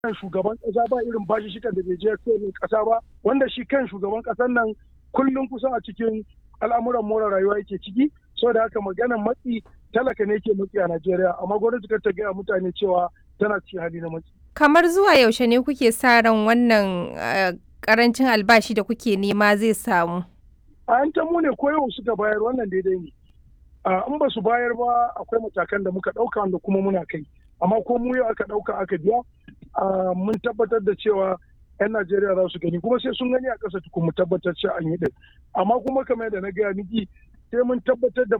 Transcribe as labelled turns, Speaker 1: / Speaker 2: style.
Speaker 1: kan shugaban kasa ba irin bashi shikan da bai je kowane kasa ba wanda shi kan shugaban kasan nan kullum kusan a cikin al'amuran more rayuwa yake ciki saboda haka maganan matsi talaka ne ke matsi a Najeriya amma gwamnati kar ta gaya mutane cewa tana cikin hali na matsi.
Speaker 2: Kamar zuwa yaushe ne kuke sa ran wannan karancin albashi da kuke nema zai samu?
Speaker 1: A an ta mu ne ko yau suka bayar wannan daidai ne. In ba su bayar ba akwai matakan da muka ɗauka wanda kuma muna kai. Amma ko mu yau aka ɗauka aka biya mun tabbatar da cewa 'yan Najeriya za su gani kuma sai sun gani a ƙasa tukun mu tabbatar cewa an yi ɗin. Amma kuma kamar yadda na gaya miki sai mun tabbatar da